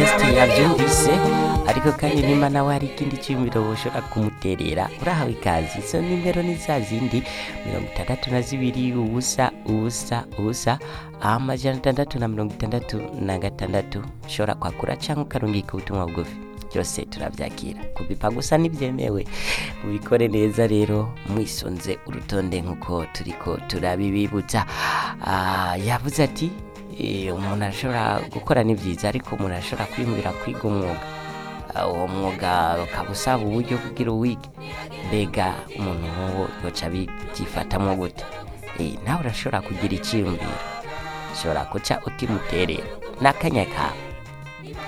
Modeste yavyumvise ariko kandi nimba nawe hari ikindi cyiyumviro woshobora kumuterera urahawe ikazi izo nimero ni za zindi mirongo itandatu na zibiri ubusa ubusa ubusa amajana atandatu na mirongo itandatu na gatandatu ushobora kwakura cyangwa ukarungika ubutumwa bugufi byose turabyakira kubipa gusa ntibyemewe mubikore neza rero mwisonze urutonde nk'uko turiko turabibibutsa Ah, yavuze ati eh, umuntu arashobora gukora ni byiza ariko umuntu arashobora kwiyumvira kwiga umwuga Ah, uwo mwuga ukaba usaba uburyo kugira uwige mbega umuntu nk'uwo yoca abyifatamo gute Eh, nawe urashobora kugira icyiyumviro ushobora guca utimuterera n'akanya kawe